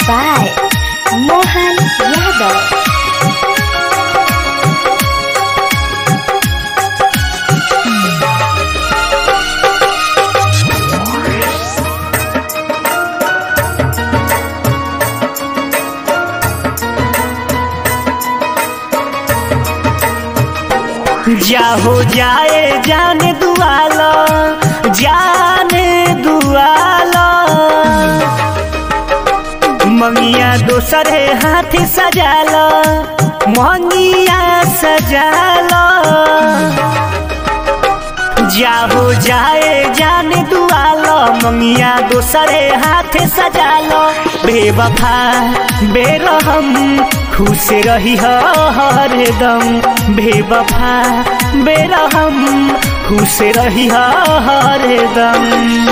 by Mohan Yadav. जाहो जाए जाने दुआला जाने दुआला मंगिया दोसरे हाथ सजाला मंगिया सजाला जाहो जाए जाने दुआला मंगिया दोसरे हाथ सजाला बेवफा बेरहम खुश रही हरदम बेवफा बेरहम खुश रही हरदम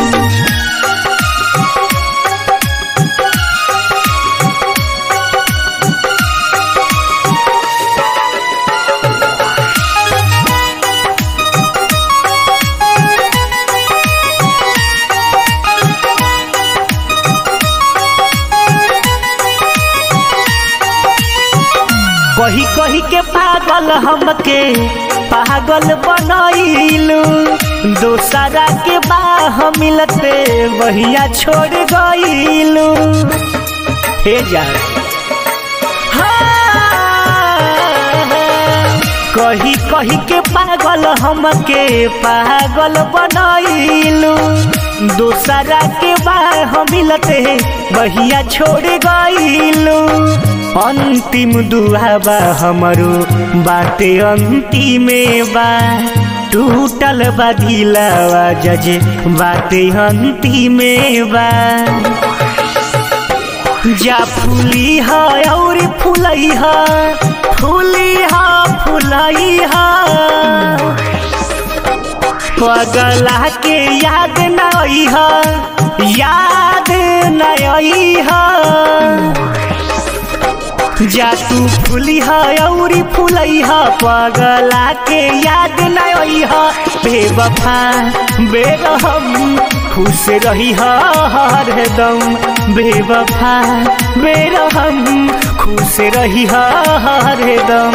कही कही के पागल हमके पागल बनैलू दोसरा के बाह मिलते वहिया छोड़ गईलू हे जा कही कही के पागल हमके पागल बनैलू दोसरा के बाह मिलते वहिया छोड़ गईलू अंतिम दुआबा हमरो बाटे अंतिम बा टूटल बा दिलावा जजे बाटे अंतिम बा जा फूली है और फूलई है फूली है फूलई है पगला के याद नई है याद नई है जा तू फूली है और फूलई है पगला के याद नई है बेवफा बेरहम खुश रही हरदम बेवफा बेरहम खुश रही हरदम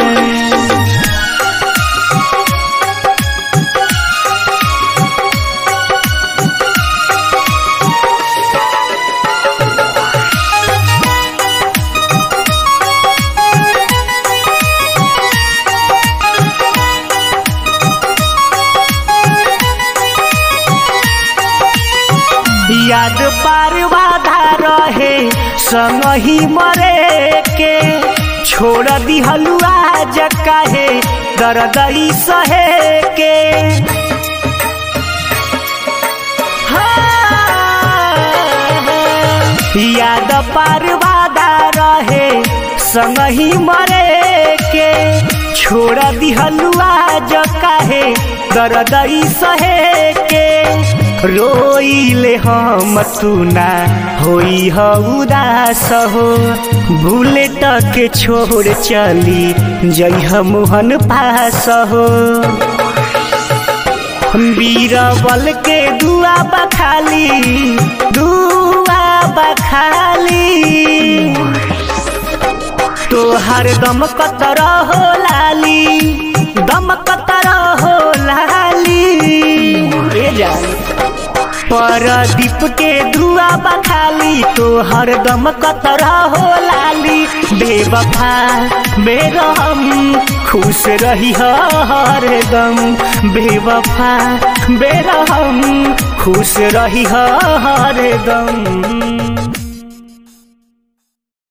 याद पार बाधा रहे संग ही मरे के छोड़ दिहलु आज काहे दर्दई सहे के याद पार बाधा रहे संग ही मरे के छोड़ दिहलु आज काहे दर्दई सहे के रोइले हम तुना होई ह उदास हो भूले तक छोड़ चली जइह मोहन पास हो बीरबल के दुआ बखाली दुआ बखाली तोहर दम कतर हो लाली दम कतर हो लाली ए जानी परदीप के धुआ बखाली तो हरदम कतरा हो लाली बेवफा बेरहम खुश रही हरदम बेवफा बेरहम खुश रही हरदम